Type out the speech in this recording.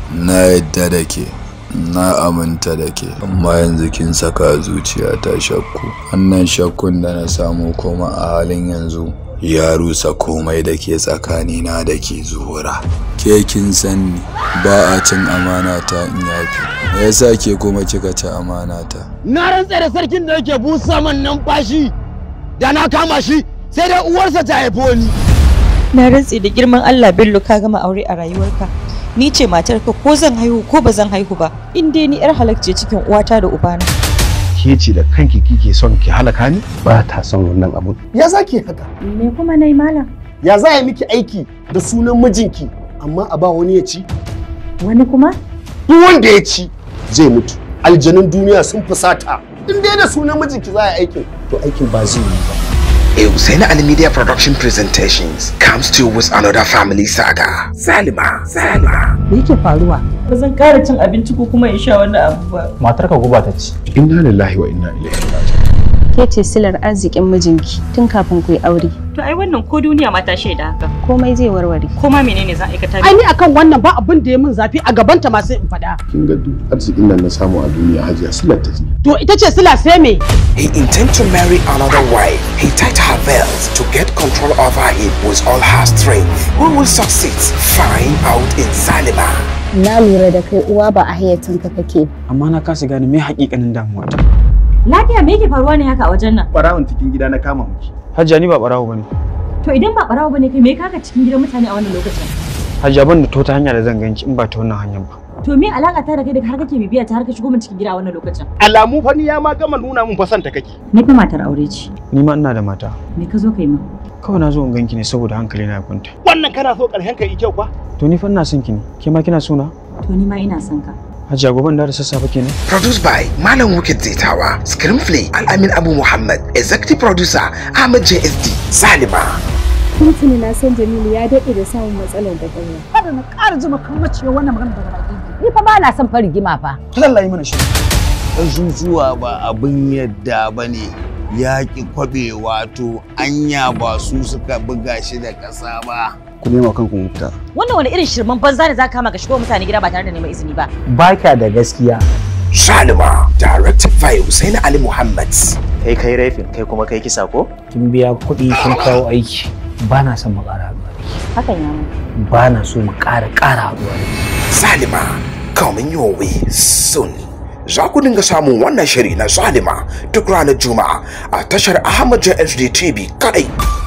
na yadda da ke na aminta da ke amma yanzu kin saka zuciya ta shakku wannan shakkun da na samu kuma a halin yanzu ya rusa komai da ke tsakanina da ke zuhura ke kin san ni ba a cin amana ta in yafi me yasa ke kuma kika ci amana ta na rantse da sarkin da yake busa man numfashi da na kama shi sai dai uwarsa ta haifo ni Na rantse da girman Allah Bello ka gama aure a rayuwarka. Ni ce matarka ko zan haihu ko ba zan haihu ba. In dai ni yar halakce cikin uwata da ubana. ke ce da kanki kike son ki halaka ni ba ta son wannan abun ya za ki haka Me kuma nayi malam? ya za a miki aiki da sunan mijinki amma a ba wani ya ci Wani kuma? duk wanda ya ci zai mutu aljanun duniya sun fusata in dai da sunan mijinki za a yi aikin to aikin ba zai yi ba A Hussein Ali Media Production Presentations comes to you with another family saga. Salima, Salima. Me yake faruwa? Ba zan ƙara cin abinci ko kuma in sha wannan abu ba. matarka guba ta ci inna lillahi wa inna ilaihi raji'un ke ce silar arzikin mijinki tun kafin ku yi aure To ai wannan ko duniya ma ta shaida haka. komai zai warware Ko ma menene za a aikata? ai ni akan wannan ba abin da ya min zafi a gabanta ma sai in faɗa kin ga duk arzikin nan na samu a duniya hajiya silar ta ce to ita ce sila sai me He intends to marry another wife. He tied her belts to get control over him with all her strength. Who will succeed? Find out in Salima. na lura da kai uwa ba a hayyacinka kake amma na kasa gane me hakikanin damuwa ta Lafiya me yake faruwa ne haka a wajen nan? barawon cikin gida na kama miki Hajiya ni ba barawo bane To idan ba barawo bane kai me kaka cikin gidan mutane a wannan lokacin? Hajiya ban da to ta hanya da zan ganki in ba ta wannan hanyar ba To me alaka ta da kai da har kake bibiya ta har ka shigo min cikin gida a wannan lokacin? alamu fa ni ya ma gama nuna mun fa son ta kake Ni fa matar aure ce. ni ma ina da mata Me ka zo kai min? kawai na zo in ganki ne saboda hankali na ya kwanta wannan kana so karshen ka yi kyau kwa to ni fa ina son ki ne ke ma kina so na To ni ma ina son ka. Hajiya gobe da sassafe kenan Produced by Malam Wicked Zetawa, Screenplay Al-Amin Abu Muhammad, Executive Producer Ahmed JSD, Salima. tuntuni na san jamilu ya daɗe da samun matsalar da ƙarya kada na ƙara jima kan mace wannan magana daga baki Ni fa ba na son farigima fa. Allah yi mana shi Ƙasusuwa ba abin yadda ba ne ya ƙi kwaɓe wato anya ba su suka buga shi da ƙasa ba. ku nema kanku mafita Wannan wani irin shirman banza ne za ka kama ka shigo mutane gida ba tare da neman izini ba. baka da gaskiya Salima, directed by Hussein Ali Muhammad. kai kai rafin kai kuma kai kisa ko kin biya kuɗi kin kawo aiki ba na son mu ƙara haɗuwa da Hakan ya mu. ke ba na so mu ƙara ƙara haɗuwa da ke Salima, coming your way soon. Za ku dinga samun wannan shiri na Salima duk ranar Juma'a a tashar Ahmad JSD TV kadai.